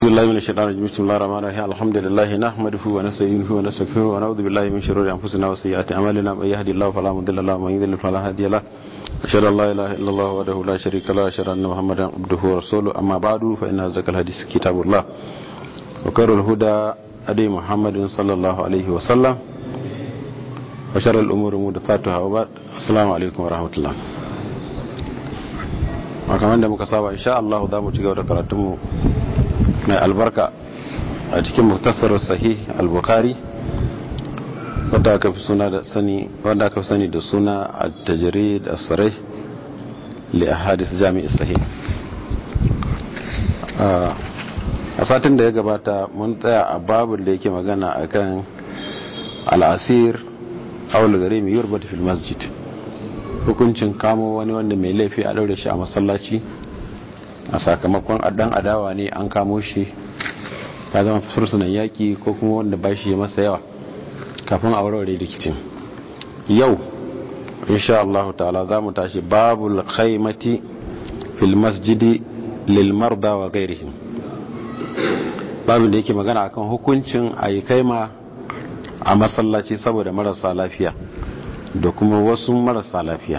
بسم الله من الشيطان الرجيم بسم الله الرحمن الرحيم الحمد لله نحمده ونستعينه ونستغفره ونعوذ بالله من شرور انفسنا وسيئات اعمالنا من يهدي الله فلا مضل له ومن يضلل فلا هادي له اشهد ان لا اله الا الله وحده لا شريك له اشهد ان محمدا عبده ورسوله اما بعد فان اصدق الحديث كتاب الله وخير الهدى هدي محمد صلى الله عليه وسلم وشر الامور محدثاتها وبعد السلام عليكم ورحمه الله kamar da muka saba insha Allah za mu ci gaba da karatunmu mai albarka a cikin muktasar sahih al-bukhari wanda aka fi suna da sani wanda aka fi sani da suna at-tajrid as-sarih li ahadith jami' sahih a satin da ya gabata mun tsaya a babin da yake magana akan al-asir aw al-gharim yurbat fil masjid hukuncin kamo wani wanda mai laifi a daure shi a masallaci a sakamakon dan adawa ne an kamo shi ya zama fursunan yaki ko kuma wanda ba shi masa yawa kafin a warware rikicin yau insha Allah ta'ala za mu tashi babul khaimati fil masjidi lil marda wa ghairihim babin da yake magana akan hukuncin ayi kaima a masallaci saboda marasa lafiya da kuma wasu marasa lafiya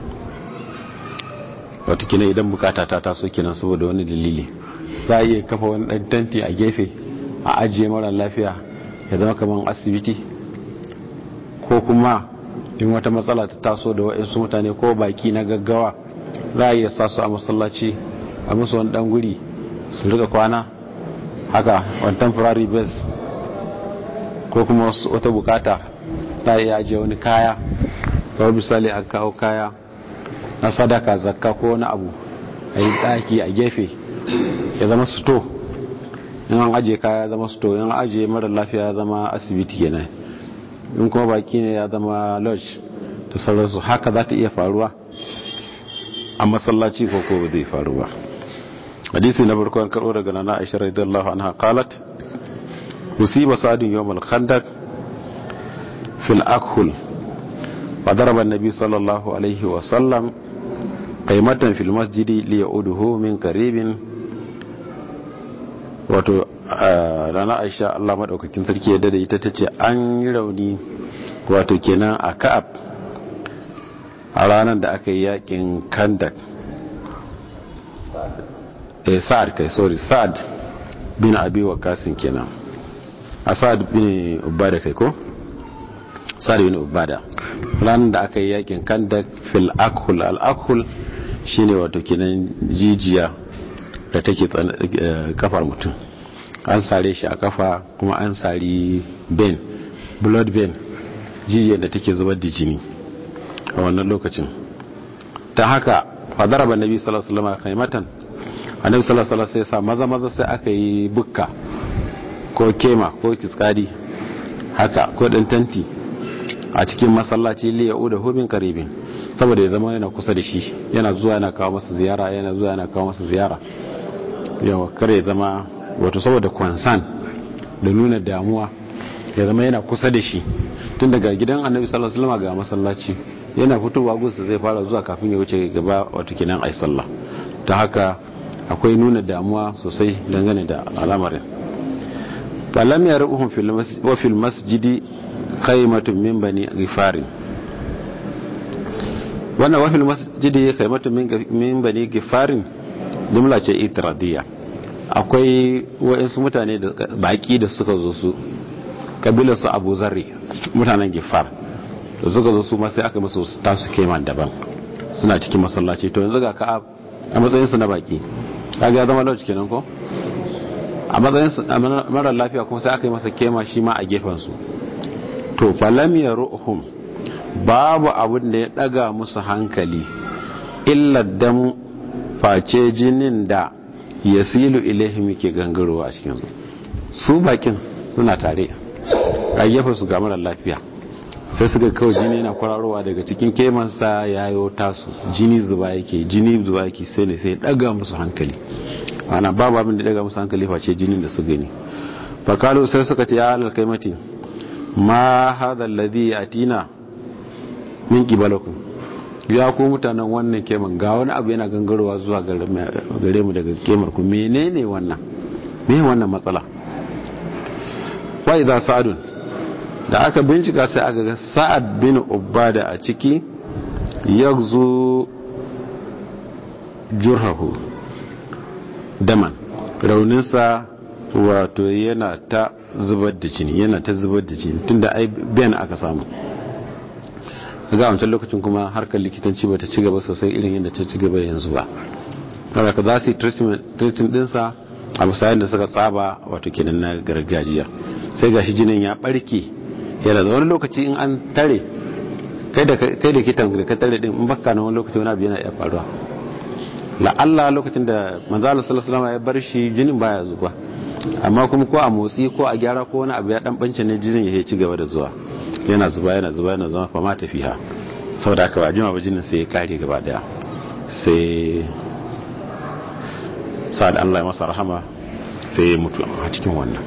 watakila idan bukata ta taso kenan saboda wani dalili za a iya kafa wani ɗan tanti a gefe a ajiye mara lafiya ya zama kamar asibiti ko kuma in wata matsala ta taso da waɗansu mutane ko baki na gaggawa za a iya sa su a masallaci a musu wani ɗan guri su rika kwana haka wani temporary base ko kuma wata bukata za a iya ajiye wani kaya kawai misali a kawo kaya na sadaka zakka ko wani abu a yi ɗaki a gefe ya zama sto in an ajiye kaya ya zama sto in an ajiye mara lafiya ya zama asibiti kenan in kuma baki ne ya zama lodge da sauransu haka za ta iya faruwa a masallaci ko ko zai faru ba hadisi na farko an karɓo daga nana aisha radiyallahu anha qalat musiba sa'adun yawmal khandaq fil akhul وضرب النبي صلى الله عليه وسلم قيمة في المسجد ليعوده من قريب wato rana aisha Allah maɗaukakin sarki ya dada ita ta ce an yi rauni wato kenan a ka'ab a ranar da aka yi yakin kandak eh sa'ad kai sorry sa'ad bin abi wakasin kenan a sa'ad bin ubada kai ko sa'ad bin ubada ranar da aka yi yakin kandak fil akhul al akhul shine wato kenan jijiya da take kafar mutum an sare shi a kafa kuma an sari ben blood ben jijiyar da take zubar da jini a wannan lokacin ta haka fadaraba nabi sallallahu alaihi wasallam kaimatan annabi sallallahu alaihi wasallam sai sa maza maza sai aka yi bukka ko kema ko kiskadi haka ko dan tanti a cikin masallaci li ya uda hubin karibin saboda ya zama yana kusa da shi yana zuwa yana kawo masa ziyara yana zuwa yana kawo masa ziyara yawa kare ya zama wato saboda kwansan da nuna damuwa ya zama yana kusa da shi tun daga gidan annabi sallallahu alaihi wasallam ga masallaci yana fitowa gunsa zai fara zuwa kafin ya wuce gaba wato kinan ai sallah ta haka akwai nuna damuwa sosai dangane da al'amarin falam yaruhum fil masjidi khaymatun min bani gifarin wannan wafil masjidi khaymatun min bani gifarin jumla ce itiradiyya akwai wa'insu mutane da baki da suka zo su kabilar su Abu Zarri mutanen Gifar da suka zo su ma sai aka musu tasu keman daban suna cikin masallaci to yanzu ga ka a matsayin su na baki kaga ya zama lauci kenan ko a matsayin su mara lafiya kuma sai aka yi masa kema shi ma a gefen su to falam ya ru'hum babu abin da ya daga musu hankali illa dam face jinin da yasilu ilaihim ke gangarowa a cikin su su bakin suna tare a gefen su ga mara lafiya sai suka kawai jini yana kwararowa daga cikin kemansa yayo tasu jini zuba yake jini zuba yake sai ne sai daga musu hankali ana babu abin da daga musu hankali face jinin da su gani fakalu sai suka ce ya halal kaimati ma hadha alladhi atina min qibalakum ya ku mutanen wannan keman ga wani abu yana gangarowa zuwa gare mu daga kemar ku menene wannan me wannan matsala wa idza sa'adun da aka bincika sai aka ga sa'ad bin ubada a ciki yagzu jurhahu daman rauninsa wato yana ta zubar da jini yana ta zubar da jini tunda ai bayan aka samu ga wancan lokacin kuma harkar likitanci ba ta ci gaba sosai irin yadda ta ci gaba yanzu ba ka za su yi treatment dinsa a misalin da suka tsaba wato kenan na gargajiya sai gashi jinin ya barke yana da wani lokaci in an tare kai da kitan da ka tare din in baka na wani lokaci wani abu yana iya faruwa la'alla lokacin da manzala sallallahu ya bar shi jinin baya zuba amma kuma ko a motsi ko a gyara ko wani abu ya dan bance ne jinin ya ci gaba da zuwa yana zuba yana zuba yana zuba fama tafiya saboda haka ba jima ba jinin sai ya kare gaba daya sai sa'ad Allah ya masa rahama sai ya mutu a cikin wannan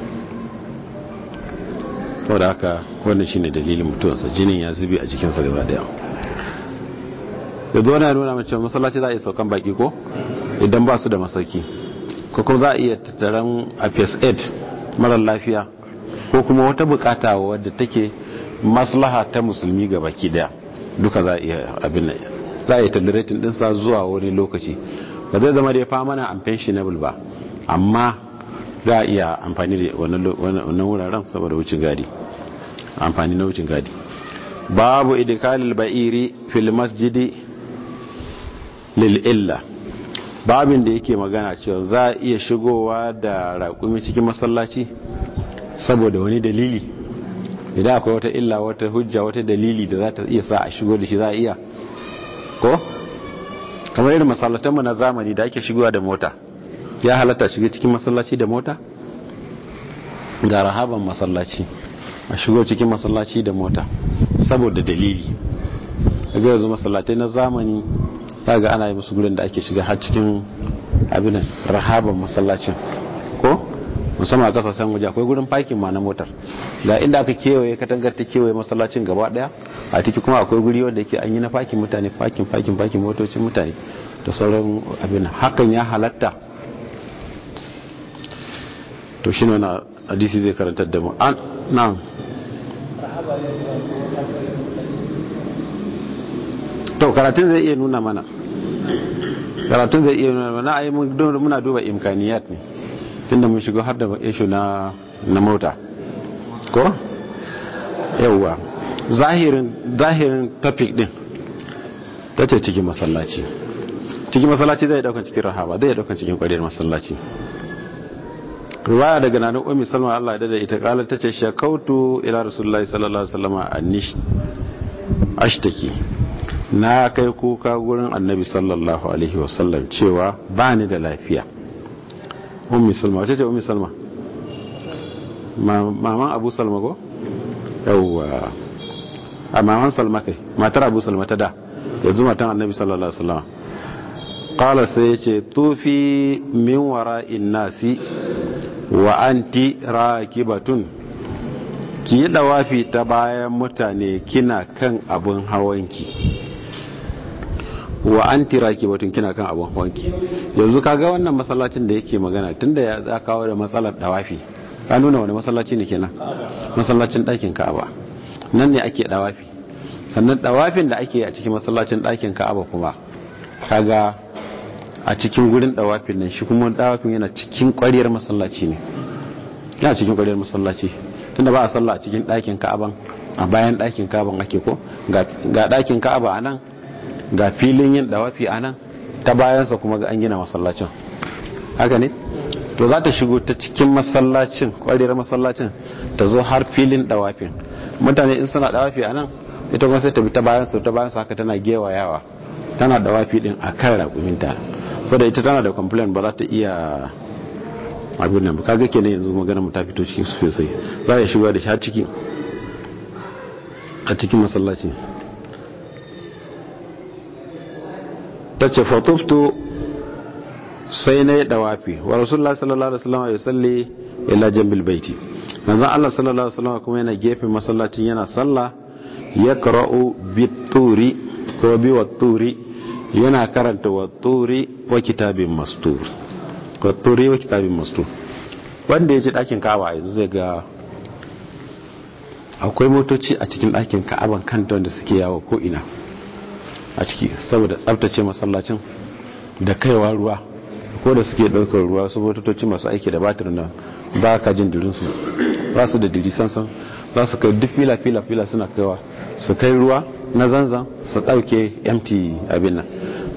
saboda haka wannan shine dalilin mutuwarsa jinin ya zubi a jikinsa gaba daya yanzu wani nuna mace masallaci za a iya saukan baki ko idan ba su da masauki ko kuma za a iya tattaran a phase 8 marar lafiya ko kuma wata bukata wadda take maslaha ta musulmi ga baki daya duka za a iya abin za a yi tolerating dinsa zuwa wani lokaci ba zai zama da ya fama na unpensionable ba amma za a iya amfani da wannan wuraren saboda wucin gadi amfani na wucin gadi babu idikalil ba'iri fil masjidi lil illa babin da yake magana cewa za a iya shigowa da raƙumi cikin masallaci saboda wani dalili idan akwai wata illa wata hujja wata dalili da za ta iya sa a shigo da shi za a iya ko kamar irin masallatanmu na zamani da ake shigowa da mota ya halatta shiga cikin masallaci da mota ga rahaban masallaci a shigo cikin masallaci da mota saboda dalili ga yanzu masallatai na zamani ga ana yi musu gurin da ake shiga har cikin abinan rahaban masallacin ko musamman a kasashen waje akwai gurin parking ma na motar ga inda aka kewaye katangar ta kewaye masallacin gaba daya a ciki kuma akwai guri wanda yake an yi na parking mutane parking parking parking motocin mutane da sauran abin hakan ya halatta to shi ne na hadisi zai karantar da mu an nan to karatun zai iya nuna mana karatun zai iya nuna mana ai muna duba imkaniyat ne tunda mun shigo har da ishu na na mota ko yawwa zahirin zahirin topic din tace cikin masallaci cikin masallaci zai daukan cikin rahaba zai daukan cikin kwariyar masallaci riwaya daga nanin ummi salma Allah ya dada ita kala tace shakautu ila rasulullahi sallallahu alaihi wasallam annish ashtaki na kai kuka gurin annabi sallallahu alaihi wasallam cewa bani da lafiya ummi salma wace ce ummi salma maman abu salma ko yawwa a maman salma kai matar abu salma ta da yanzu matan annabi sallallahu alaihi wasallam qala sai yace tufi min wara'in nasi wa anti rakibatun ki yi dawafi ta bayan mutane kina kan abun hawanki wa anti rakibatun kina kan abun hawanki yanzu kaga wannan masallacin da yake magana tunda ya za kawo da matsalar dawafi ka nuna wani masallaci ne kenan masallacin ɗakin ka'aba nan ne ake dawafi sannan dawafin da ake a cikin masallacin ɗakin ka'aba kuma kaga a cikin gurin dawafin nan shi kuma dawafin yana cikin ƙwariyar masallaci ne yana cikin ƙwariyar masallaci tunda ba a sallah a cikin ɗakin ka'aban a bayan ɗakin ka'aban ake ko ga ɗakin ka'aba a nan ga filin yin dawafi a nan ta bayansa kuma ga an gina masallacin haka ne to za ta shigo ta cikin masallacin ƙwariyar masallacin ta zo har filin dawafin mutane in suna dawafi a nan ita kuma sai ta bi ta bayansu ta bayansu haka tana gewayawa tana dawafi din a kan raƙuminta saboda ita tana da complain ba za ta iya abin nan kaga kenan yanzu magana mu ta fito cikin su sosai za a shiga da shi har ciki a cikin masallaci ta ce fatuftu sai na yi dawafi wa rasulullah sallallahu alaihi wasallam ya salli ila jambil baiti manzon Allah sallallahu alaihi wasallam kuma yana gefen masallacin yana sallah ya qara'u bituri ko bi watturi yana karanta watturi wa kitabin mastur watturi wa kitabin mastur wanda ya ji ɗakin kawa yanzu zai ga akwai motoci a cikin ɗakin ka'aban kanta wanda suke yawo ko ina a ciki saboda tsabtace masallacin da kaiwa ruwa ko da suke ɗaukar ruwa su motoci masu aiki da batir nan ba ka jin dirinsu ba su da diri sansan za su kai duk fila fila fila suna kaiwa su kai ruwa na zanzan su ɗauke mt abin nan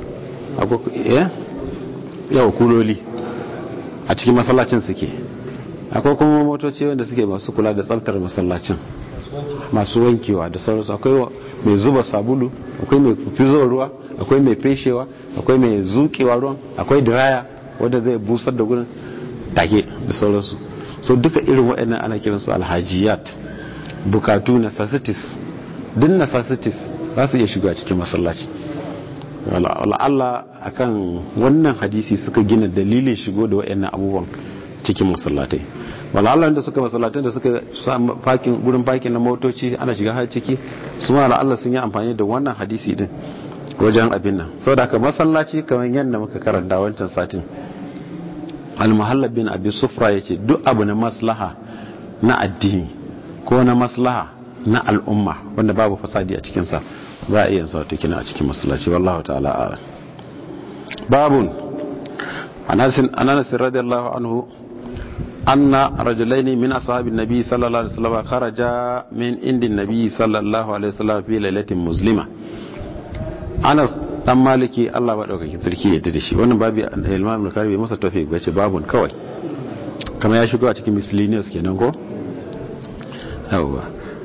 yau kuloli a cikin masallacin suke akwai kuma motoci wanda suke masu kula da tsabtar masallacin masu wankewa da sauransu akwai mai zuba sabulu akwai mai fizo ruwa akwai mai feshewa akwai mai zukewa ruwan akwai diraya wanda zai busar da gurin take da sauransu so duka irin waɗannan ana kiransu alhajiyat bukatu necessities din necessities za su iya shiga cikin masallaci Allah akan wannan hadisi suka gina dalilin shigo da waɗannan abubuwan cikin masallatai Allah da suka masallatai da suka fakin gurin fakin na motoci ana shiga har ciki su ma Allah sun yi amfani da wannan hadisi din wajen abin nan saboda haka masallaci kamar yadda muka karanta wancan satin al-muhallab bin abi sufra yace duk abu na maslaha na addini ko na maslaha na al'umma wanda babu fasadi a cikinsa za a iya sa ta kina a cikin masallaci wallahu ta'ala a babun anas radiyallahu anhu anna rajulaini min ashabin nabi sallallahu alaihi wasallam kharaja min indin nabi sallallahu alaihi wasallam fi lailatin muslima anas dan maliki Allah ba daukaki sarki ya da shi wannan babu imam al-karbi masa tawfiq bace babun kawai kamar ya shigo a cikin miscellaneous kenan ko yawa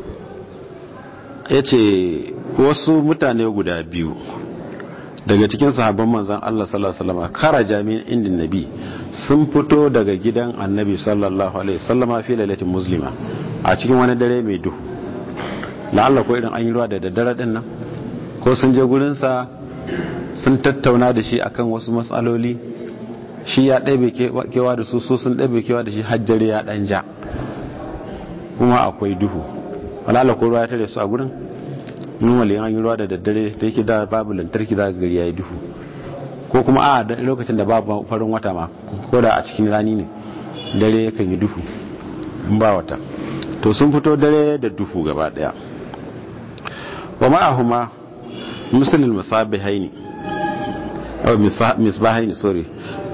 yace wasu mutane guda biyu daga cikin sahabban manzon Allah sallallahu alaihi wasallam kharaja min indin nabi sun fito daga gidan annabi sallallahu alaihi wasallam fi lailatin muslima a cikin wani dare mai duhu la'alla ko irin an yi ruwa da daddare din nan ko sun je gurinsa sun tattauna da shi akan wasu matsaloli shi ya ɗabe kewa da su sun ɗabe kewa da shi hajjari ya ɗan ja kuma akwai duhu walala ko ruwa ya tare su a gurin normally an yi ruwa da daddare da yake da babu lantarki za gari ya yi duhu ko kuma a da lokacin da babu farin wata ma ko da a cikin rani ne dare yakan yi duhu in ba wata to sun fito dare da duhu gaba daya wa ma'ahuma musulun musabihaini oh misbahaini sorry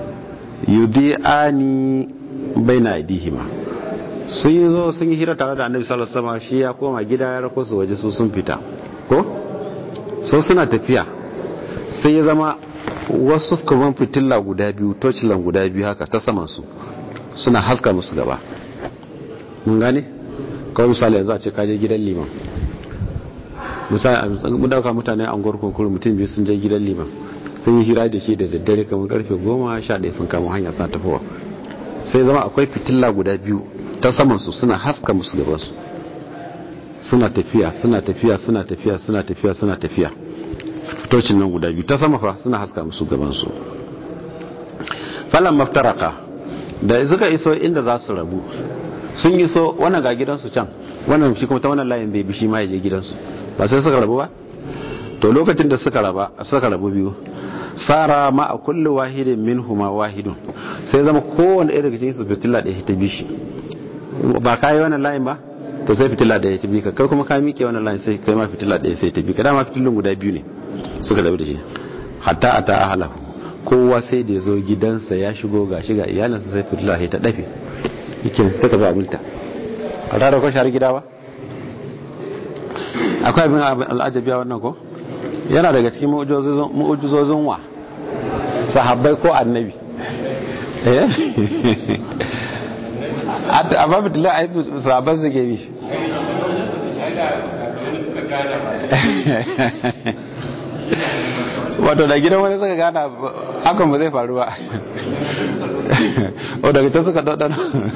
yudi'ani baina aidihima sun yi zo sun yi hira tare da annabi sallallahu alaihi wasallam shi ya koma gida ya rako su waje su sun fita ko so suna tafiya sai ya zama wasu kaman fitilla guda biyu tocilan guda biyu haka ta saman su suna haska musu gaba mun gane kawai misali yanzu a ce kaje gidan liman mu dauka mutane an gwarkon mutum biyu sun je gidan liman sun yi hira da shi da daddare kamar karfe goma sha ɗaya sun kama hanya sa tafowa sai zama akwai fitilla guda biyu ta samansu suna haska musu gabansu suna tafiya suna tafiya suna tafiya suna tafiya suna tafiya fitocin nan guda biyu ta sama fa suna haska musu gabansu falon maftaraka da suka iso inda za su rabu sun iso wannan ga gidansu can wannan shi kuma ta wannan layin zai bi shi ma ya je gidansu ba sai suka rabu ba to lokacin da suka raba suka rabu biyu sara ma a kulli wahidin minhuma wahidun sai zama kowanne ɗaya daga cikin su fitila ɗaya ta bi shi ba ka yi wannan layin ba to sai fitila ɗaya ta bi ka kai kuma ka miƙe wannan layin sai kai ma fitila ɗaya sai ta bi ka dama fitilun guda biyu ne suka zabi da shi hatta a ta ahalahu kowa sai da ya zo gidansa ya shigo ga shiga iyalinsa sai fitila ta dafe yake ta tafi abinta ka tara ko shari gida ba akwai abin al'ajabi a wannan ko yana daga cikin mu'ujizozin wa sahabbai ko annabi eh amma fitila a yi sahabban su ke bi wato da gidan wani suka gana hakan ba zai faru ba o daga can suka ɗaɗɗana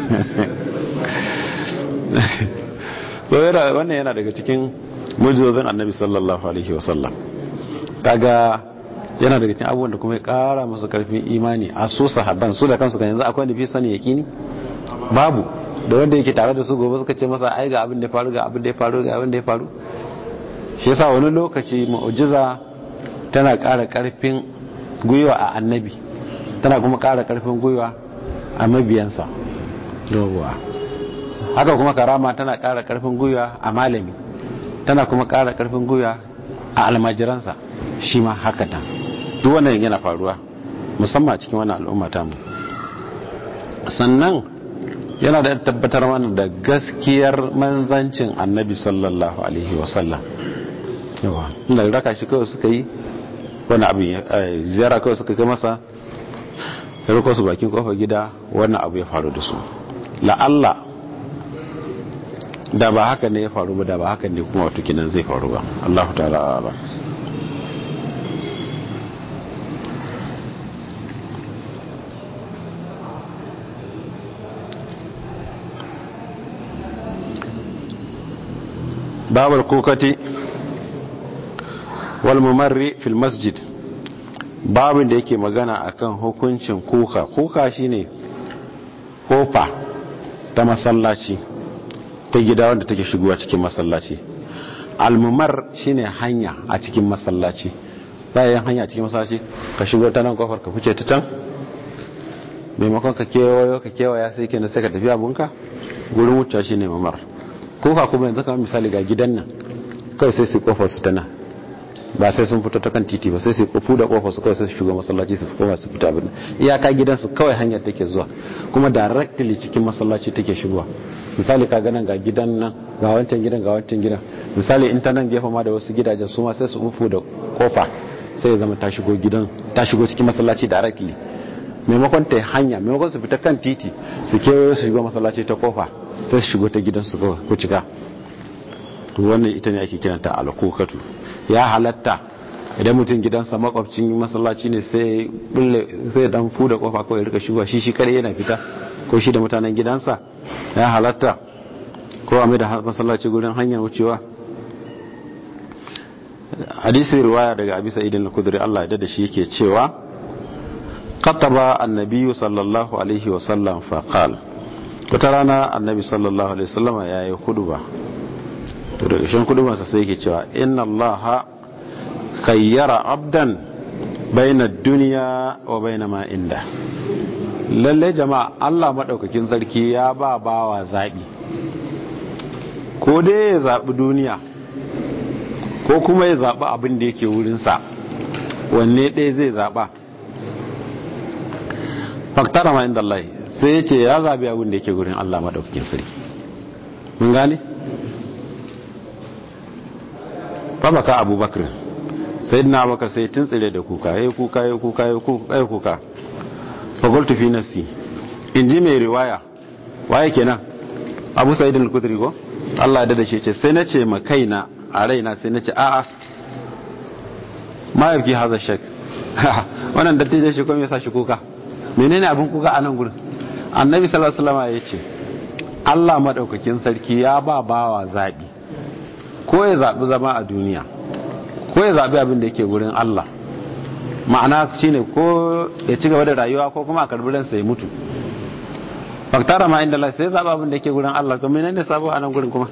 wannan yana daga cikin mujizozin annabi sallallahu alaihi wasallam kaga yana daga cikin abubuwan da kuma ya kara musu karfin imani a so sahabban su da kansu kan yanzu akwai nufi sani yakini babu da wanda yake tare da su gobe suka ce masa ai ga abin da ya faru ga abin da ya faru ga abin da ya faru shi yasa wani lokaci mu'jiza tana kara karfin gwiwa a annabi tana kuma kara karfin gwiwa a mabiyansa yawwa haka kuma karama tana ƙara ƙarfin gwiwa a malami tana kuma ƙara ƙarfin gwiwa a almajiransa shi ma haka ta duk wannan yana faruwa musamman cikin wannan al'umma ta mu sannan yana da tabbatar mana da gaskiyar manzancin annabi sallallahu alaihi wasallam yawa inda raka shi kawai suka yi wani abin ziyara kawai suka kai masa ya riko su bakin kofar gida wannan abu ya faru da su la'alla da ba haka ne ya faru ba da ba haka ne kuma wato kinan zai faru ba Allahu ta'ala ala babul kukati wal mumarri fil masjid babin da yake magana akan hukuncin kuka kuka shine kofa ta masallaci ta gida wanda take shigowa cikin masallaci almumar shine hanya a cikin masallaci bayan hanya a cikin masallaci ka shigo ta nan kofar ka fice ta can maimakon ka kewayo ka kewaya sai kenan sai ka tafi abunka gurin wuce shine mamar kuka kuma yanzu kamar misali ga gidan nan kai sai su kofar su ta nan ba sai sun fito ta kan titi ba sai su kofu da kofar su kawai sai su shiga masallaci su koma su fita abin iyaka gidansu kawai hanyar take zuwa kuma directly cikin masallaci take shigowa misali ka ganin ga gidan nan ga wancan gidan ga wancan gidan misali in ta nan gefe ma da wasu gidajen su ma sai su ufu da kofa sai ya zama ta shigo gidan ta shigo cikin masallaci directly maimakon ta hanya maimakon su fita kan titi su kewayo su shigo masallaci ta kofa sai su shigo ta gidansu ko cika wannan ita ne ake kiranta alkokatu ya halatta idan mutum gidansa makwabcin masallaci ne sai bulle sai dan fuda kofa kawai rika shigowa shi shi kare yana fita ko shi da mutanen gidansa ya halatta ko a mai da masallaci gurin hanyar wucewa hadisi riwaya daga abi sa'id al-khudri Allah ya da shi yake cewa kataba annabi sallallahu alaihi wa sallam fa qala wata rana annabi sallallahu alaihi wasallam yayi huduba to daga shan kudubansa sai yake cewa inna allaha kayyara abdan baina duniya wa baina ma inda lalle jama'a Allah madaukakin sarki ya ba bawa zabi ko dai ya zabi duniya ko kuma ya zabi abin da yake wurin sa wanne ɗaya zai zaba faktara ma inda Allah sai ya ce ya zabi abin da yake wurin Allah madaukakin sarki mun gane fabaka abubakar sai na abubakar sai tun tsire da kuka ya kuka ya kuka ya kuka fagoltu fi nafsi in ji mai riwaya waye kenan abu sa'id al-kudri ko Allah ya dada shi ce sai na ce ma kaina a raina sai na ce a'a ma yabki haza shak wannan dattijan shi kuma ya sa shi kuka menene abin kuka a nan gurin annabi sallallahu alaihi wasallam ya ce Allah madaukakin sarki ya ba bawa zabi ko ya zaɓi zama a duniya ko ya zaɓi abin da yake wurin Allah ma'ana shine ko ya ci gaba da rayuwa ko kuma a karbi ransa ya mutu faktara ma inda Allah sai zaɓi abin da yake wurin Allah to menene sabo a nan gurin kuma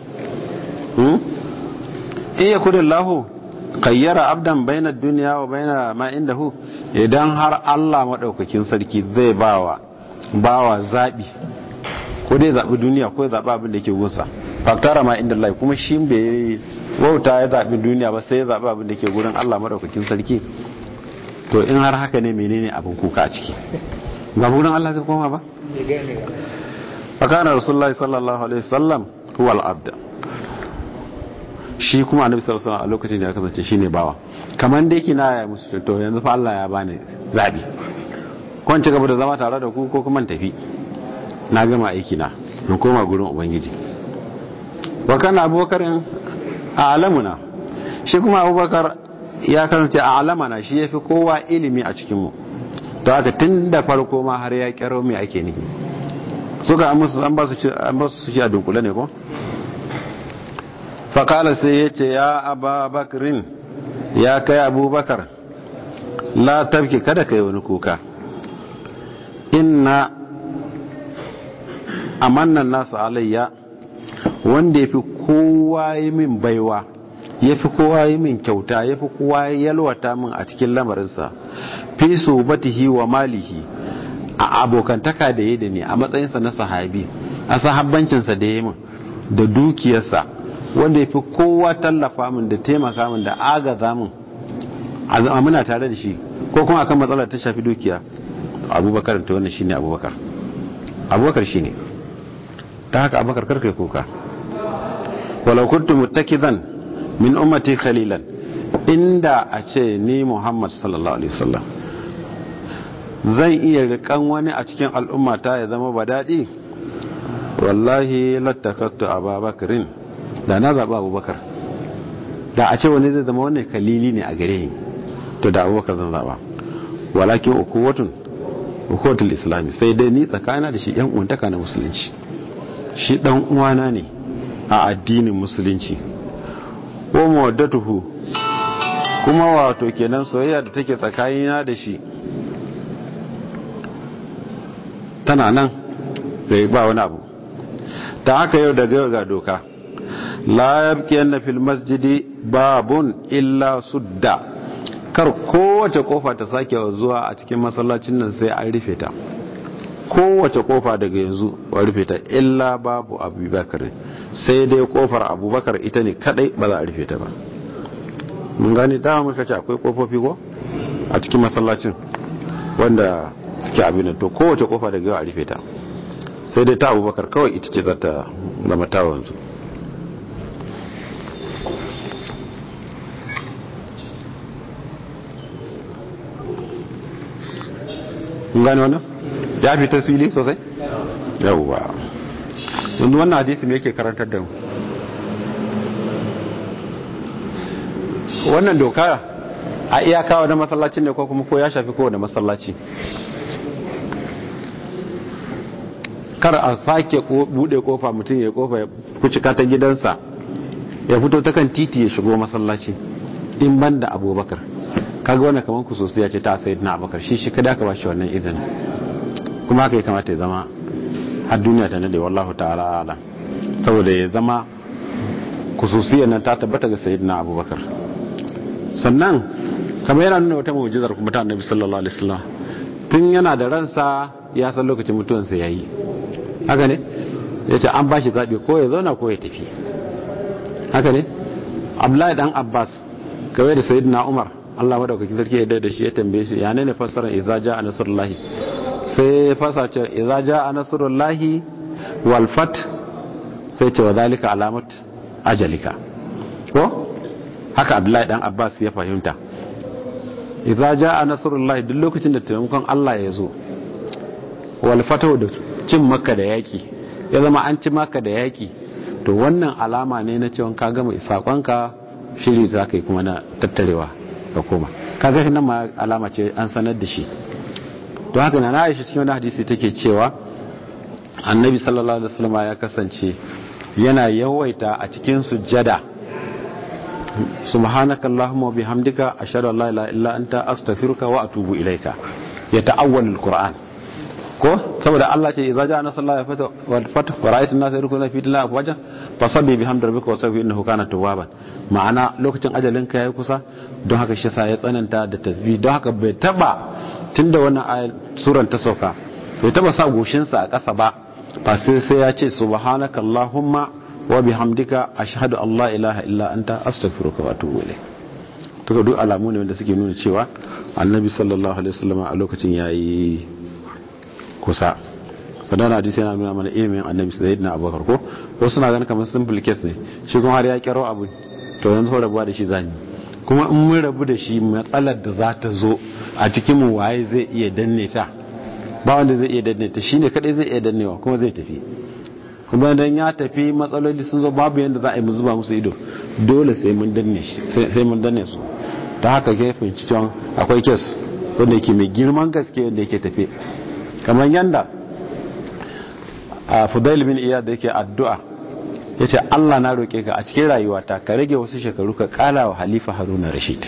in ya kudin lahu kayyara abdan baina duniya wa baina ma inda hu idan har Allah maɗaukakin sarki zai bawa bawa zaɓi ko dai zaɓi duniya ko ya zaɓi abin da yake gunsa faktara ma inda Allah kuma shi bai wauta ya zaɓi duniya ba sai ya zaɓi abin da ke gurin Allah maɗaukakin sarki to in har haka ne menene abin kuka a ciki ba gurin Allah zai koma ba fakana rasulullahi sallallahu alaihi wasallam huwa al-abd shi kuma annabi sallallahu alaihi wasallam a lokacin da ya kasance shine bawa kamar da yake na ya musu to yanzu fa Allah ya bani zabi ko ci gaba da zama tare da ku ko kuma tafi na gama aiki na in koma gurin ubangiji wa kana abubakarin a alamuna shi kuma abubakar ya kasance a alamana shi ya fi kowa ilimi a cikinmu to haka tun da farko ma har ya kyaro mai ake nufi suka an musu an ba su shi a dunkule ne ko fakala sai ya ce ya ababakarin ya kai abubakar la tafki kada ka yi wani kuka inna amannan nasu alayya wanda ya fi kowa yi min baiwa ya fi kowa yi min kyauta ya fi kowa yalwata min a cikin lamarinsa fi so batihi wa malihi a abokantaka da ya da ne a matsayinsa na sahabi a sahabbancinsa da ya min da dukiyarsa wanda ya fi kowa tallafa min da taimaka min da agaza min a muna tare da shi ko kuma akan matsalar ta shafi dukiya abubakar ta wannan shine abubakar abubakar shine ta haka abubakar karka yi kuka walau kuntu muttakidan min ummati khalilan inda a ce ni muhammad sallallahu alaihi wasallam zan iya rikan wani a cikin al'ummata ya zama ba daɗi wallahi lattakattu ababakarin da na zaɓa abubakar da a ce wani zai zama wannan kalili ne a gare ni to da abubakar zan zaɓa walakin ukuwatun ukuwatul islami sai dai ni tsakana da shi yan uwantaka na musulunci shi dan uwana ne a addinin musulunci wa mawaddatuhu kuma wato kenan soyayya da take tsakanina da shi tana nan bai ba wani abu ta haka yau daga yau ga doka la yabqiyanna fil masjidi babun illa sudda kar kowace kofa ta sake zuwa a cikin masallacin nan sai an rufe ta kowace kofa daga yanzu a rufe ta illa babu abubakar sai dai kofar abubakar ita ne kadai ba za a rufe ta ba mun gani dama muka ce akwai kofofi ko a cikin masallacin wanda suke abin to kowace kofa daga yau a rufe ta sai dai ta abubakar kawai ita ce za ta zama ta wanzu gane wannan ya fi tasiri sosai yauwa yanzu wannan hadisi me yake karantar da mu wannan doka a iyaka wani masallacin ne ko kuma ko ya shafi kowane masallaci kar a sake bude kofa mutum ya kofa ya kucika ta gidansa ya fito ta kan titi ya shigo masallaci in ban da abubakar kaga wannan kamar ku sosai ya ce ta sayi na abubakar shi shi kada ka bashi wannan izinin kuma haka ya kamata ya zama har duniya ta nade wallahu ta'ala ala saboda ya zama kususiyar nan ta tabbata ga sayyidina abubakar sannan kamar yana nuna wata mu'jizar kuma ta annabi sallallahu alaihi wasallam tun yana da ransa ya san lokacin mutuwansa yayi haka ne yace an bashi zabi ko ya zauna ko ya tafi haka ne abdullahi dan abbas kawai da sayyidina umar Allah madaukakin sarki ya da shi ya tambaye shi ya ne fassara idza jaa nasrullahi sai ya fasa ce idza jaa nasrullahi wal fat sai ce wa zalika alamat ajalika ko haka abdullahi dan abbas ya fahimta idza jaa nasrullahi duk lokacin da taimakon Allah ya zo wal fatahu da cin makka da yaki ya zama an ci makka da yaki to wannan alama ne na cewa ka gama sakonka shiri za ka yi kuma na tattarewa ka koma kaga nan ma alama ce an sanar da shi to haka na Aisha cikin wani hadisi take cewa annabi sallallahu alaihi wasallam ya kasance yana yawaita a cikin sujjada subhanaka allahumma wa bihamdika ashhadu an la ilaha illa anta astaghfiruka wa atubu ilaika ya ta'awwal alquran ko saboda Allah ce idza ja'a nasrullahi wal fath wa ra'aytan an-nasa yadkhuluna fi dinillahi afwaja fasabbi bihamdi rabbika wastaghfir innahu kana tawwaban ma'ana lokacin ajalin ka yayi kusa don haka shi sa ya tsananta da tasbih don haka bai taba tunda wannan ayar suran ta sauka bai taba sa goshin sa a ƙasa ba ba sai sai ya ce subhanaka allahumma wa bihamdika ashhadu an la ilaha illa anta astaghfiruka wa atubu ilayk to duk alamu ne wanda suke nuna cewa annabi sallallahu alaihi wasallam a lokacin yayi kusa sadana hadisi yana nuna mana ilimin annabi sayyidina abubakar ko wasu na ganin kamar simple case ne shi kuma har ya kero abu to yanzu ko rabuwa da shi zani kuma in mun rabu da shi matsalar da za ta zo a cikin mu waye zai iya danne ta ba wanda zai iya danne ta shine kadai zai iya dannewa kuma zai tafi kuma dan ya tafi matsaloli sun zo babu yanda za a yi mu zuba musu ido dole sai mun danne shi sai mun danne su ta haka ke fahimci cewa akwai kes wanda yake mai girman gaske wanda yake tafe kamar yanda a fudail bin iya da yake addu'a ya ce allah na roƙe ka a cikin rayuwata ka rage wasu shekaru ka ƙala wa halifa haruna rashid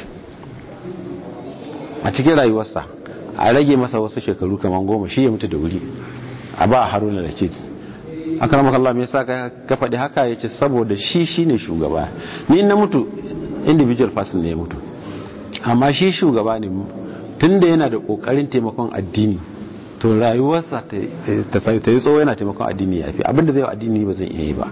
a cikin rayuwarsa a rage masa wasu shekaru kamar goma shi ya mutu da wuri a ba haruna rashid an karama kallon mai sa ka faɗi haka ya ce saboda shi shi ne shugaba ni na mutu individual person ne ya mutu amma shi shugaba ne tun da yana da ƙoƙarin taimakon addini to to rayuwarsa ta yi tsawo yana taimakon addini ya fi abinda zai addini ba zai iya yi ba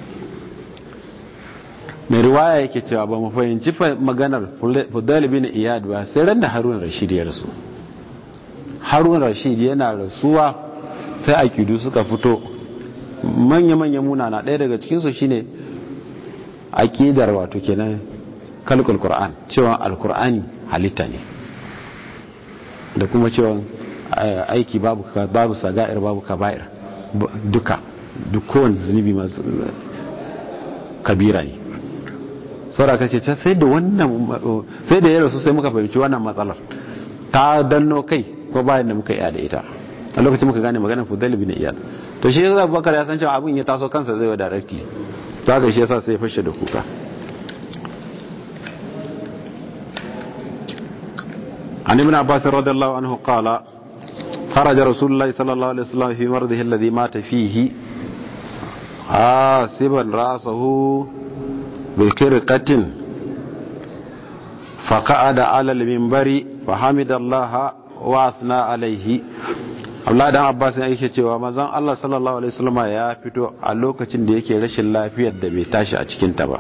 mai riwaya yake cewa ba mu fahimci maganar fudal bin iyad ba sai ran da harun rashid ya rasu harun rashid yana rasuwa sai akidu suka fito manya-manya munana ɗaya daga cikinsu shine akidar wato kenan kalkul qur'an cewa alkur'ani halitta ne da kuma cewa aiki babu babu saga'ir babu kaba'ir duka duk kowane zunubi masu kabira ne saura kace ta sai da wannan sai da ya rasu sai muka fahimci wannan matsalar ta danno kai ko bayan da muka iya da ita a lokacin muka gane maganar fudal bin iyad to shi yasa Abubakar ya san cewa abin ya taso kansa zai wa directly to haka shi yasa sai ya fashe da kuka عن ابن عباس رضي الله عنه قال خرج رسول الله صلى الله عليه وسلم في مرضه الذي مات فيه حاسبا رأسه بكرقة فقعد على المنبر فحمد الله واثنى عليه Allah dan Abbas ya yake cewa manzon Allah sallallahu alaihi wasallam ya fito a lokacin da yake rashin lafiyar da bai tashi a cikin ta ba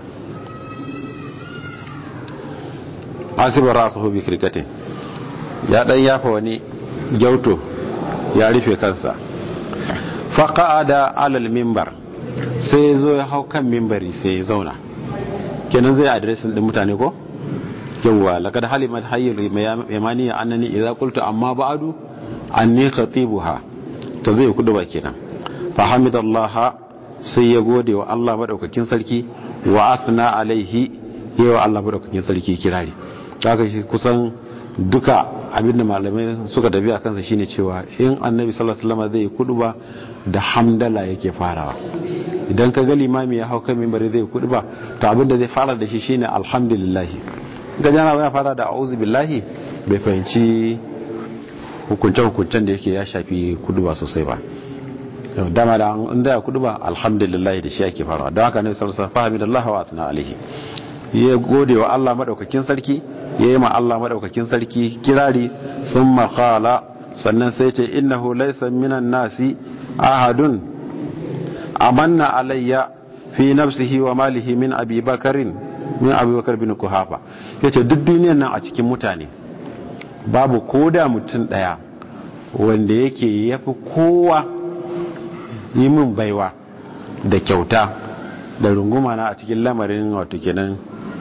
asibar rasuhu bi kirkatin ya dan yafa wani gyauto ya rufe kansa faqa'ada alal mimbar sai zo ya hau kan mimbari sai ya zauna kenan zai adresin din mutane ko yawwa laqad halimat hayyul yamani annani idza qultu amma ba'du anni khatibuha to zai kudu ba kenan fa hamidallaha sai ya gode wa Allah madaukakin sarki wa athna alaihi yawa Allah madaukakin sarki kirari haka shi kusan duka abinda malamai suka tafi a kansa shine cewa in annabi sallallahu alaihi wasallam zai kudu ba da hamdala yake farawa idan ka ga limami ya hau kan mimbari zai kudu ba to abinda zai fara da shi shine alhamdulillah ga jana ya fara da a'udhu billahi bai fahimci hukunce-hukuncen da yake ya shafi kudu ba sosai ba dama da inda ya kudu ba alhamdulillah da shi ake farawa don haka ne sarsa fahimidallah wa atna alaihi ya gode wa Allah madaukakin sarki ya yi ma Allah madaukakin sarki kirari sun makala sannan sai ce innahu laysa minan nasi ahadun amanna alayya fi nafsihi wa malihi min abi bakarin min abi bakar bin kuhafa yace duk duniyar nan a cikin mutane babu koda mutum daya wanda yake yafi kowa yi min baiwa da kyauta da runguma na a cikin lamarin wato kenan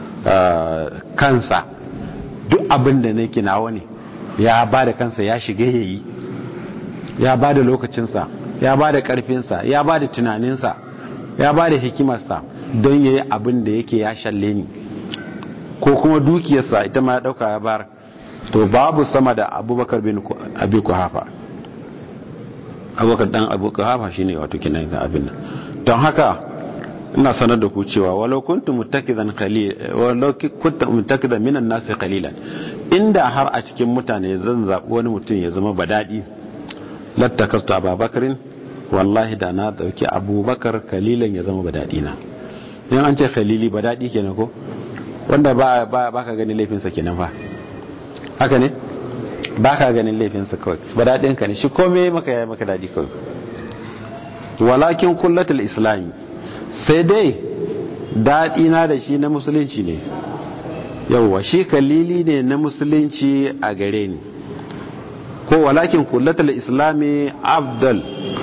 kansa duk abin da nake nawa ne ya ba da kansa ya shiga yayi ya ba da lokacinsa ya ba da karfinsa ya ba da tunaninsa ya ba da hikimarsa don ya yi abin da yake ya shalle ni ko kuma dukiyarsa ita ma ya dauka ya bar to babu sama da abubakar bin abi kuhafa abubakar dan abu kuhafa shine wato kinan da abin nan don haka ina sanar da ku cewa walau kuntum muttakidan qalil walau kuntum muttakidan minan nas qalilan inda har a cikin mutane zan zabi wani mutum ya zama badadi lattakastu ababakarin wallahi da na dauki abubakar kalilan ya zama badadi na in an ce khalili badadi kenan ko wanda ba ba ka ganin laifinsa kenan fa haka ne ba ka ganin laifinsa kawai badadin ka ne shi komai maka yayi maka dadi kawai walakin kullatul islami sai dai daɗi na da shi na musulunci ne yauwa shi kalili ne na musulunci a gare ni ko walakin kullatul islami abdal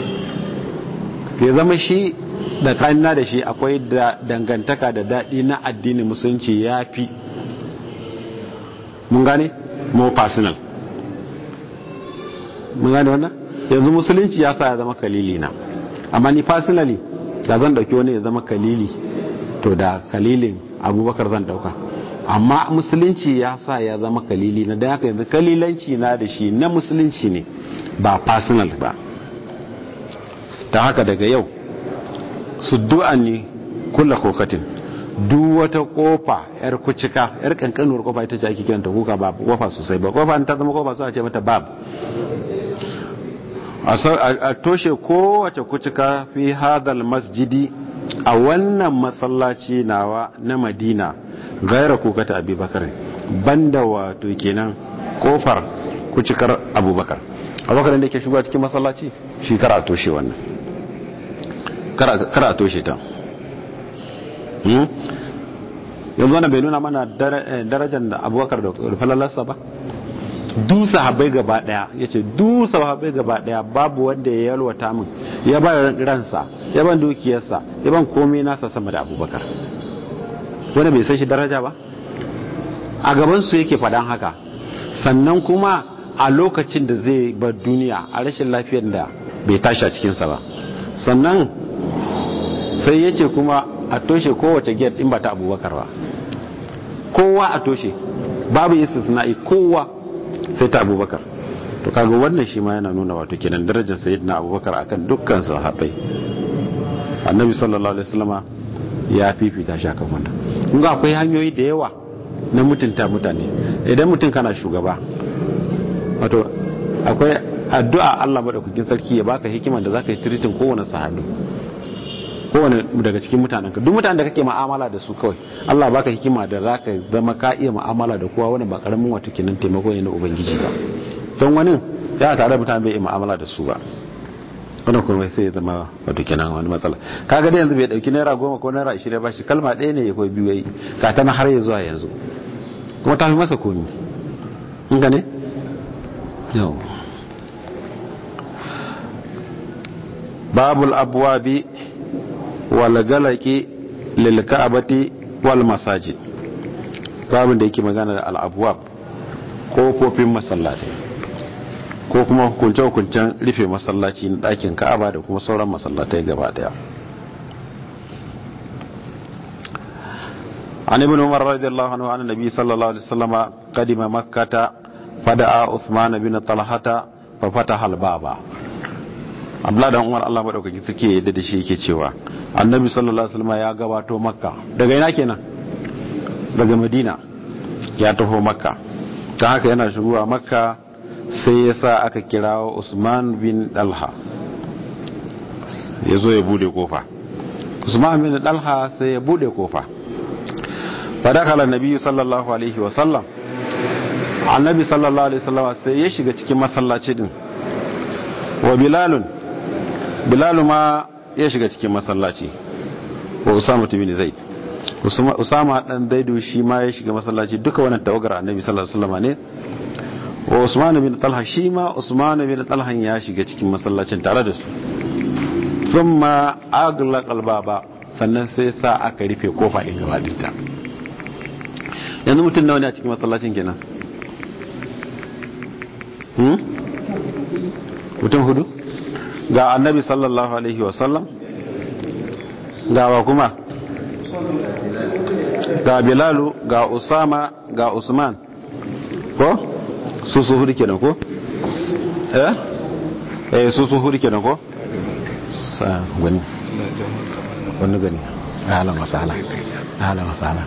ke zama shi da kanina da shi akwai da dangantaka da daɗi na addinin musulunci ya fi mun gane more personal mun gane wannan yanzu musulunci ya sa ya zama kalili na amma ni personally da zan dauki wani ya zama kalili to da kalilin abubakar zan dauka amma musulunci ya sa ya zama kalili na don haka yanzu kalilanci na da shi na musulunci ne ba personal ba ta haka daga yau su du'an ne kula kokatin duk wata kofa yar kucika yar kankanuwar kofa ita ce ake kiranta kuka ba kofa sosai ba kofa ta zama kofa suna ce mata bab a toshe kowace kucika fi hadal masjidi a wannan masallaci nawa na madina gaira kukata abubakar banda wato kenan kofar kucikar abubakar abubakar da ke shigowa cikin masallaci shi kara a toshe wannan kara a toshe ta yanzu wannan bai nuna mana darajar da abubakar da falalarsa ba dusa habai gaba daya ya ce dusa habai gaba daya babu wanda ya yalwata min ya ba ransa ya ban dukiyarsa ya ban komai nasa sama da abubakar wanda bai san shi daraja ba a gabansu yake faɗan haka sannan kuma a lokacin da zai bar duniya a rashin lafiyar da bai tashi a cikinsa ba sannan sai ya ce kuma a toshe kowace gate in ba ta abubakar ba kowa a toshe babu istisna'i kowa sai ta abubakar to kaga wannan shi ma yana nuna wato kenan darajar sayyidina abubakar akan dukkan sahabbai annabi sallallahu alaihi wasallama ya fifita shi akan wannan kun ga akwai hanyoyi da yawa na mutunta mutane idan mutum kana shugaba wato akwai addu'a Allah madaukakin sarki ya baka hikima da zaka yi tiritin kowane sahabi kowane daga cikin mutanen ka duk mutanen da kake mu'amala da su kawai Allah baka hikima da zaka zama ka iya mu'amala da kowa wani ba karamin wato kenan taimako ne na ubangiji ba don wani ya tare da mutane bai iya mu'amala da su ba wannan kuma sai ya zama wato kenan wani matsala kaga da yanzu bai dauki naira goma ko naira ashirin ba shi kalma ɗaya ne ya koyi biyu yayi ka ta har ya zuwa yanzu kuma ta fi masa komi in ga ne yau babul abwabi wal galaki lil ka'bati wal masajid babin da yake magana da al abwab kofofin masallatai ko kuma hukunce-hukuncen rufe masallaci na ɗakin ka'aba da kuma sauran masallatai gaba daya an ibn umar radiyallahu anhu an nabi sallallahu alaihi wasallam qadima makkata fada'a uthman bin talhata fa fataha al-baba abdullahi dan umar Allah madaukaki suke yadda da shi yake cewa annabi sallallahu alaihi wasallam ya gabato makka daga ina kenan daga madina ya taho makka ta haka yana shigowa makka sai ya sa aka kirawo usman bin dalha ya zo ya bude kofa usman bin dalha sai ya bude kofa fadakala nabi sallallahu alaihi wasallam annabi sallallahu alaihi wasallam sai ya shiga cikin masallaci din wa bilalun bilalu ma ya shiga cikin masallaci wa usama bin zaid usama dan zaidu shi ma ya shiga masallaci duka wannan tawagar annabi sallallahu alaihi wasallam ne wa usman bin talha shi ma usman bin talha ya shiga cikin masallacin tare da su thumma aglaqa albaba sannan sai sa aka rufe kofa din gaba dinta yanzu mutum nawa ne a cikin masallacin kenan hmm mutum hudu ga annabi sallallahu alaihi wa sallam ga wa kuma ga bilalu ga usama ga usman ko su su hudu kenan ko eh eh su su hudu kenan ko sa gani sannu gani ahlan wa sahla ahlan wa sahla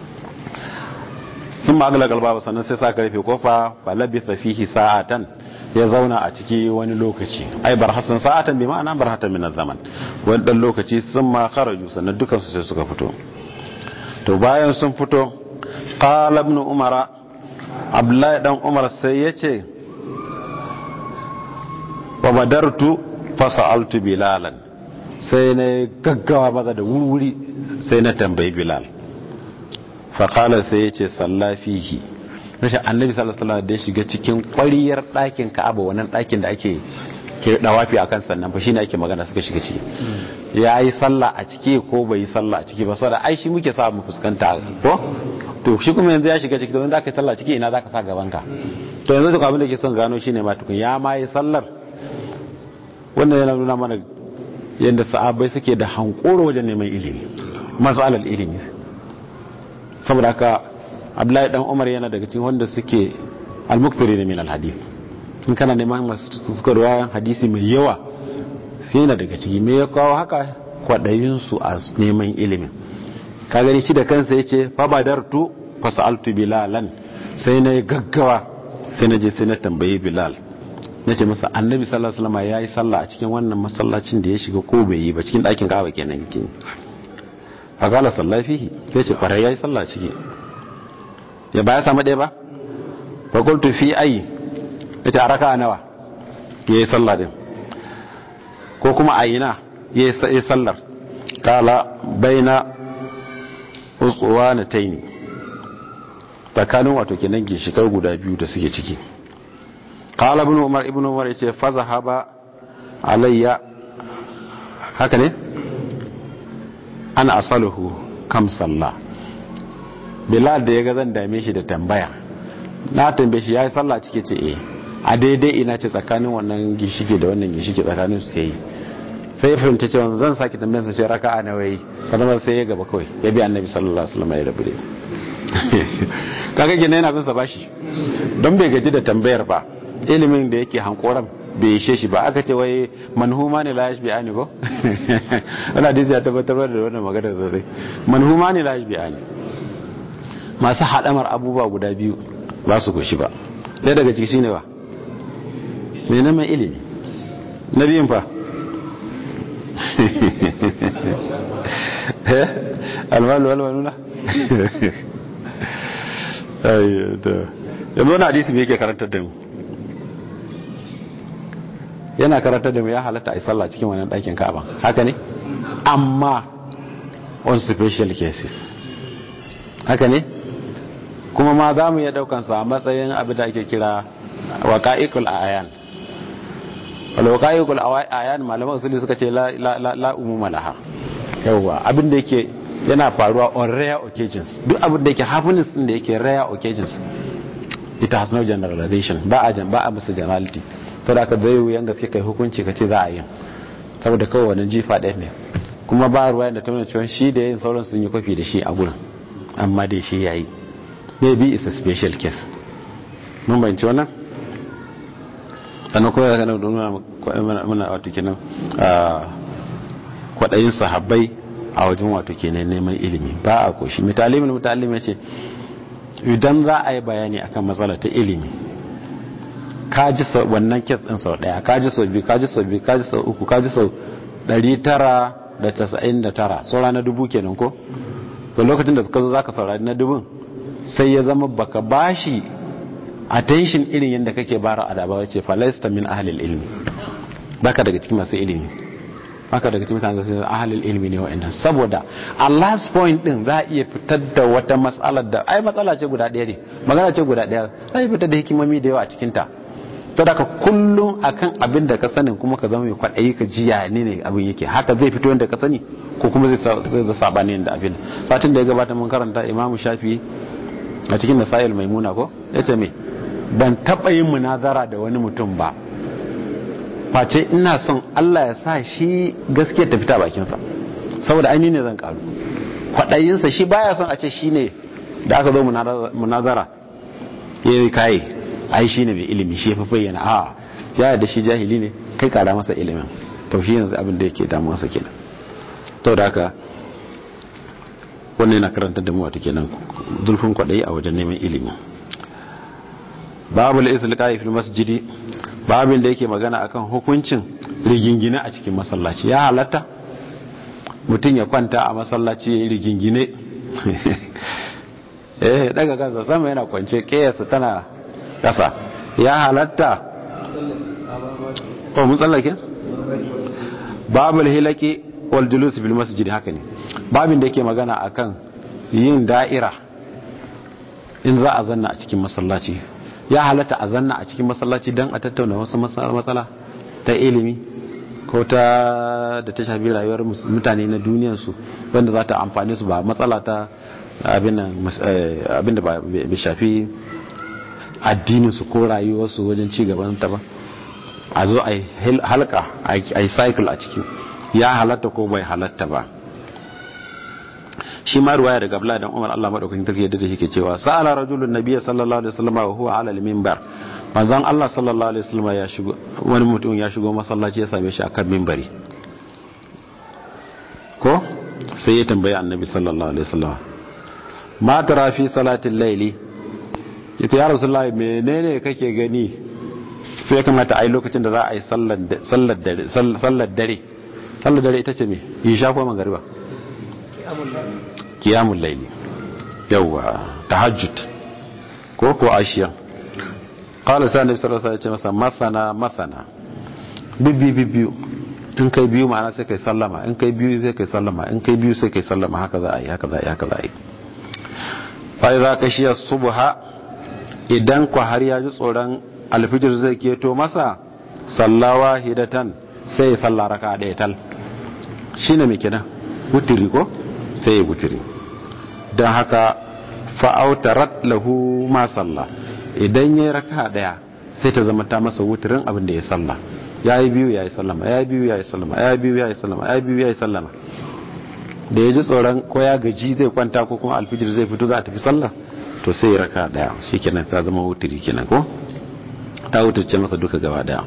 sun ma'agala galba sannan sai sa karfe kofa ba labitha fihi sa'atan ya zauna a ciki wani lokaci ai barhatan sa'atan bi ma'ana barhatan min zaman wani dan lokaci sun ma kharaju sannan dukan su sai suka fito to bayan sun fito qala ibn umara abdullahi dan umar sai ya ce wa badartu fasa'altu bilalan sai na gaggawa maza da wuri sai na tambayi bilal faƙalar sai ya ce sallafihi rashin annabi sallallahu da ya shiga cikin ƙwariyar ɗakin ka'aba wannan ɗakin da ake dawafi a kan sannan fa shine ake magana suka shiga ciki ya yi sallah a ciki ko bai yi sallah a ciki ba saboda ai shi muke sa mu fuskanta ko to shi kuma yanzu ya shiga ciki to in zaka yi sallah ciki ina zaka sa gaban ka to yanzu duk abin da ke son gano shine ma tukun ya ma yi sallar wannan yana nuna mana yadda sahabbai suke da hankoro wajen neman ilimi mas'alar ilimi saboda haka Abdullahi dan Umar yana daga cikin wanda suke al-mukthiri min al-hadith in kana neman masu tukarwa hadisi mai yawa yana daga ciki me ya kawo haka kwadayin su a neman ilimin ka gani shi da kansa yace fa badartu fasaltu bilalan sai na gaggawa sai na je sai na tambayi bilal na ce masa annabi sallallahu alaihi wasallam ya yi sallah a cikin wannan masallacin da ya shiga ko bai yi ba cikin ɗakin ka'aba kenan yake a kala sallah fihi sai ce kwarai ya yi sallah ciki ya ba ya samu ɗaya ba fa qultu fi ayi ya ce a raka nawa yayi sallah din ko kuma a ina yayi sallar kala baina uswanataini tsakanin wato kenan ginshikai guda biyu da suke ciki kala ibn umar ibn umar yace fa zahaba alayya haka ne ana asaluhu kam sallah bilal da ya ga zan dame shi da tambaya na tambaye shi yayi sallah cike ce eh a daidai ina ce tsakanin wannan ginshike da wannan ginshike tsakanin su sai sai ya fahimta cewa zan sake tambayar sa ce raka'a na wayi ka zama sai ya gaba kawai ya bi annabi sallallahu alaihi wasallam ya rabu da kaga gina yana bin sa bashi don bai gaji da tambayar ba ilimin da yake hankoran bai ishe shi ba aka ce wai manhuma ne la yashbi ani ko ana hadisi ya tabbatar da wannan magana sosai manhuma ne la yashbi ani masu hadamar abubuwa guda biyu ba su goshi ba ɗaya daga ciki shine ba mai neman ilimi na biyun fa almalu walmanuna yanzu wani hadisi mai yake karantar da mu yana karantar da mu ya halatta a yi sallah cikin wannan ɗakin ka'aba haka ne amma on special cases haka ne kuma ma za mu iya ɗaukansa a matsayin abin da ake kira waƙa'ikul ayan wala waƙa'ikul ayan malaman usuli suka ce la umuma laha yawwa abin da yake yana faruwa on rare occasions duk abin da yake happiness din da yake rare occasions it has no generalization ba a ba a musu generality to da ka zai wuyan gaske kai hukunci ka ce za a yi saboda kawai wani jifa ɗaya ne kuma ba ruwa da ta nuna cewa shi da yin sauran sun yi kwafi da shi a gurin amma dai shi yayi maybe it's a special case mun bayanci wannan sannan kuma ya kanar da muna wato kenan kwaɗayin sahabbai a wajen wato kenan neman ilimi ba a koshi mitalimin mutalim ya ce idan za a yi bayani akan matsala ta ilimi ka ji wannan kes ɗin sau ɗaya ka ji sau biyu ka ji sau biyu ka ji sau uku ka ji sau ɗari tara da casa'in da tara saura na dubu kenan ko to lokacin da ka zo za ka saurari na dubun sai ya zama baka bashi attention irin yadda kake bara a daba wace falaista min ahalil ilmi baka daga cikin masu ilimi baka daga cikin mutane sai ahalil ilmi ne wa'annan saboda a last point din za a iya fitar da wata matsalar da ai matsala ce guda ɗaya ne magana ce guda ɗaya za a fitar da hikimomi da yawa a cikin ta sadaka kullum akan abin da ka sanin kuma ka zama mai kwaɗayi ka jiya ne ne abin yake haka zai fito yadda ka sani ko kuma zai zo sabani da abin satin da ya gabata mun karanta imamu shafi a cikin nasayil maimuna ko ya ce me ban taɓa yin munazara da wani mutum ba face ina son Allah ya sa shi gaskiya ta fita bakinsa saboda aini ne zan karu kwaɗayinsa shi baya son a ce shi ne da aka zo munazara ya yi kayi ai shi ne mai ilimi shi ya fi bayyana a ya da shi jahili ne kai kara masa ilimin to shi yanzu abin da yake damuwarsa kenan to da haka wannan yana karanta da mu wata kenan zulfin kwaɗayi a wajen neman ilimi babu al-islaqai fil masjidi babin da yake magana akan hukuncin rigingine a cikin masallaci ya halatta mutum ya kwanta a masallaci ya yi rigingine eh daga kansa sama yana kwance kiyasa tana kasa ya halatta ko mun tsallake babu al-hilaki wal julus fil masjidi haka ne babin da yake magana akan yin da'ira in za a zanna a cikin masallaci ya halatta a zanna a cikin masallaci don a tattauna wasu matsala ta ilimi ko ta da ta shafi rayuwar mutane na duniyarsu wanda za ta amfani su ba matsala ta abin da ba shafi addininsu ko rayuwarsu wajen ci gaban ta ba a zo a yi halka a yi cycle a ciki ya halatta ko bai halatta ba shi ma ruwaya daga Abdullahi dan Umar Allah madaukakin sarki yadda da yake cewa sa'ala rajulun nabiyyi sallallahu alaihi wasallam wa huwa ala al-minbar manzon Allah sallallahu alaihi wasallam ya shigo wani mutum ya shigo masallaci ya same shi akan minbari ko sai ya tambayi annabi sallallahu alaihi wasallam ma tara fi salatil layli yace ya rasulullahi menene kake gani sai ya kamata a yi lokacin da za a yi sallar dare sallar dare sallar dare ita ce me isha ko magariba kiyamun laili yawwa tahajjud ko ko ashiya qala sa annabi sallallahu alaihi wasallam masana masana bibbi bibbiyu in kai biyu ma'ana sai kai sallama in kai biyu sai kai sallama in kai biyu sai kai sallama haka za a yi haka za a yi haka za a yi fa idza kashiya subha idan ku har ya ji tsoron alfijir zai keto masa sallawa hidatan sai ya salla raka ɗaya tal shine me kenan wutiri ko sai ya wutiri don haka fa'autarat lahu ma salla idan ya raka ɗaya sai ta zama ta masa wutirin abin da ya salla ya yi biyu ya yi sallama ya yi biyu ya yi sallama ya yi biyu ya yi sallama ya yi biyu ya yi sallama da ya ji tsoron ko ya gaji zai kwanta ko kuma alfijir zai fito za a tafi sallah to sai ya raka daya shi kenan ta zama wutiri kenan ko ta wutarce masa duka gaba daya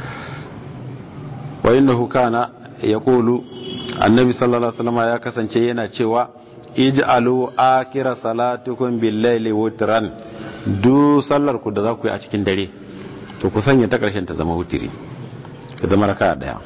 wa innahu kana yaqulu annabi sallallahu alaihi wasallam ya kasance yana cewa ij'alu akira salatukum bil-laili wutran du sallar ku da za ku yi a cikin dare to ku sanya ta karshen ta zama wutiri ya zama raka daya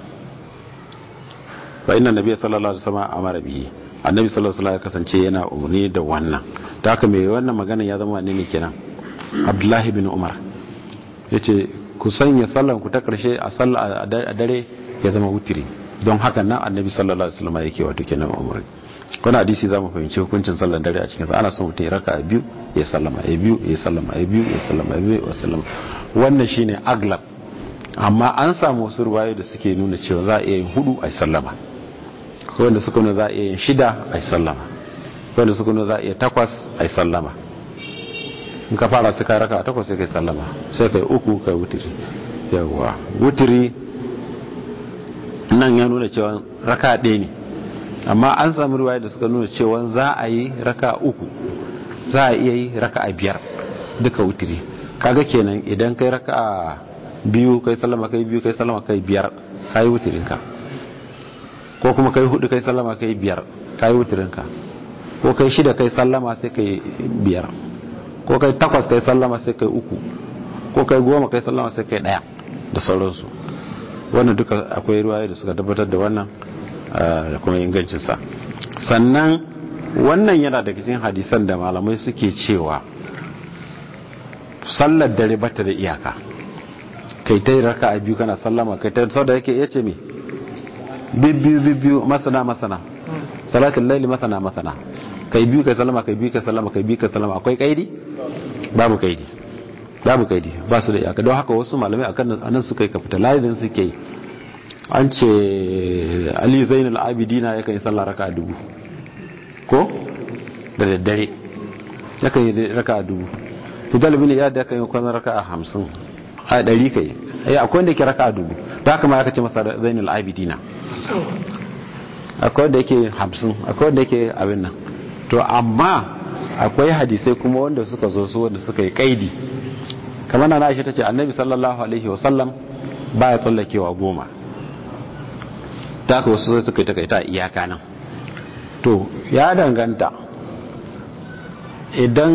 fa inna nabiyya sallallahu alaihi wasallam amara bihi annabi sallallahu alaihi wasallam ya kasance yana umarni da wannan ta haka mai wannan magana ya zama ne kenan abdullahi bin umar yace ku sanya sallan ku ta karshe a sallah a dare ya zama wutiri don haka nan annabi sallallahu alaihi wasallam yake wato kenan umarni wannan hadisi za mu fahimci hukuncin sallan dare a cikin sa ana son mutum ya raka a biyu ya sallama ya biyu ya sallama ya biyu ya sallama ya biyu ya sallama wannan shine aglab amma an samu wasu ruwaye da suke nuna cewa za a iya yin hudu a sallama wanda suka nuna za a iya yin shida a sallama wanda suka nuna za a iya takwas a sallama in ka fara su kai raka a takwas sai kai sallama sai kai uku kai wutiri yawwa wutiri nan ya nuna cewa raka ɗaya ne amma an samu ruwaye da suka nuna cewa za a yi raka uku za a iya yi raka a biyar duka wutiri kaga kenan idan kai raka a biyu kai sallama kai biyu kai sallama kai biyar kai wutirinka ko kuma kai hudu kai sallama kai biyar kai wutirinka ko kai shida kai sallama sai kai biyar ko kai takwas kai sallama sai kai uku ko kai goma kai sallama sai kai daya da sauransu wannan duka akwai ruwaye da suka tabbatar da wannan da kuma ingancinsa sannan wannan yana daga cikin hadisan da malamai suke cewa sallar dare bata da iyaka kai ta yi raka a biyu kana sallama kai ta sau da yake iya ce me bibbiyu bibbiyu masana masana salatin laili masana masana kai biyu kai sallama kai biyu kai sallama kai biyu kai sallama akwai kaidi babu kaidi babu kaidi ba su da iyaka don haka wasu malamai akan anan suka yi kafita layin suke yi an ce ali zainul abidina yakan yi sallah raka a dubu ko da daddare yakan yi raka a dubu fidal bin iyad yakan yi kwanan raka a hamsin a ɗari kai ya akwai wanda ke raka a dubu ta haka ma aka ce masa zainul abidina akwai wanda yake hamsin akwai wanda yake abin nan to amma akwai hadisai kuma wanda suka zo su wanda suka yi kaidi kamar na aisha ta ce annabi sallallahu alaihi wasallam ba ya tsallakewa goma ta haka wasu sai suka yi takaita iyaka nan to ya danganta idan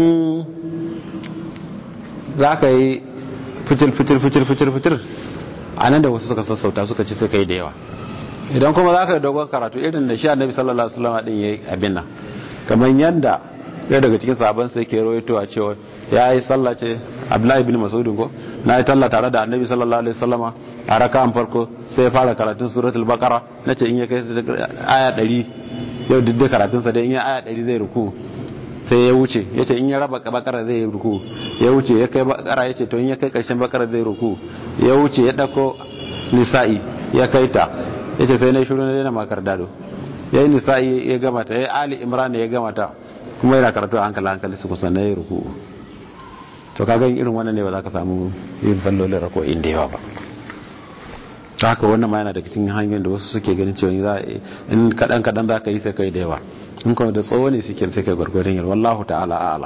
za ka yi fitil fitil fitil fitil fitil a nan da wasu suka sassauta suka ci suka yi da yawa idan kuma za ka yi dogon karatu irin da shi annabi sallallahu alaihi wasallam din yayi abin nan kamar yanda ya daga cikin sahabban sai ke rawaito a cewa ya yi sallah ce abdullahi ibn mas'ud ko na yi talla tare da annabi sallallahu alaihi wasallama a raka'an farko sai ya fara karatun suratul baqara nace in ya kai aya 100 yau duk da karatun sa dai in ya aya 100 zai ruku sai ya wuce ya ce in ya raba bakara zai yi ruku ya wuce ya kai bakara ya ce to in ya kai karshen bakara zai ruku ya wuce ya dako nisa'i ya kai ta ya ce sai na shiru na daina makar dado ya yi nisa'i ya gama ta ya yi ali imran ya gama ta kuma yana karatu a hankali hankali su kusa na yi ruku to kaga irin wannan ne ba za ka samu yin sallolin rako inda yawa ba ta haka wannan ma yana daga cikin hanyoyin da wasu suke ganin cewa za in kadan kadan za ka yi sai kai da yawa in kuma da tsawo ne suke sai kai gwargwadon yin wallahu ta'ala a'ala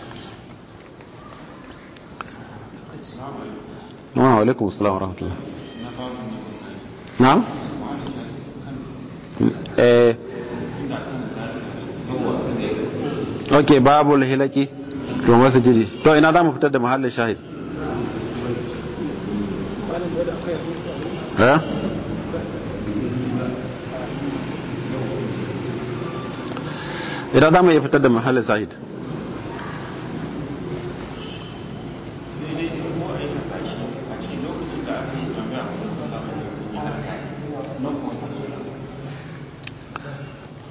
wa alaikum assalam wa rahmatullah na'am eh okay babul hilaki to wasu jiri to ina za mu fitar da mahallin shahid eh idan za mu iya fitar da mahallin shahid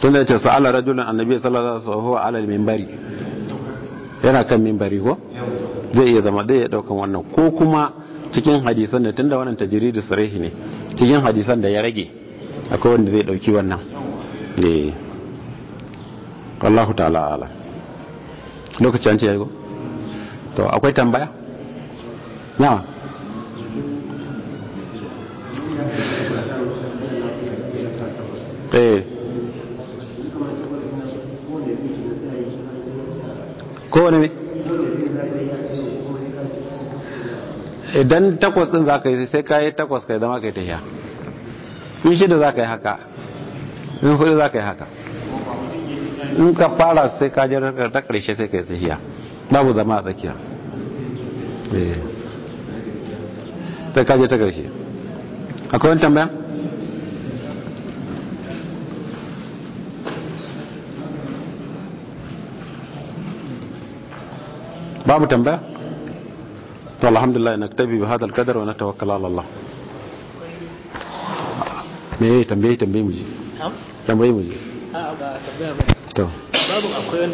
tunda ya ce sa'ala rajulun annabi sallallahu alaihi wasallam ala al-minbari yana kan minbari ko zai iya zama zai iya daukan wannan ko kuma cikin hadisan da tunda wannan tajridu sarihi ne cikin hadisan da ya rage akwai wanda zai dauki wannan eh wallahu ta'ala ala lokaci an ce yayi ko to akwai tambaya na eh kowane ne idan takwas din za ka yi sai ka yi takwas ka yi zama ka yi tafiya in shida za ka yi haka in hudu za ka yi haka in ka fara sai ka ji ta karshe sai ka yi tafiya babu zama a tsakiya sai ka je ta karshe akwai wani tambaya? babu tambaya? to alhamdulillah na tabi bi hadal kadar wa na tawakkala ala Allah me yayi tambaye tambaye mu ji tambaye mu ji a ba tambaya ba to babu akwai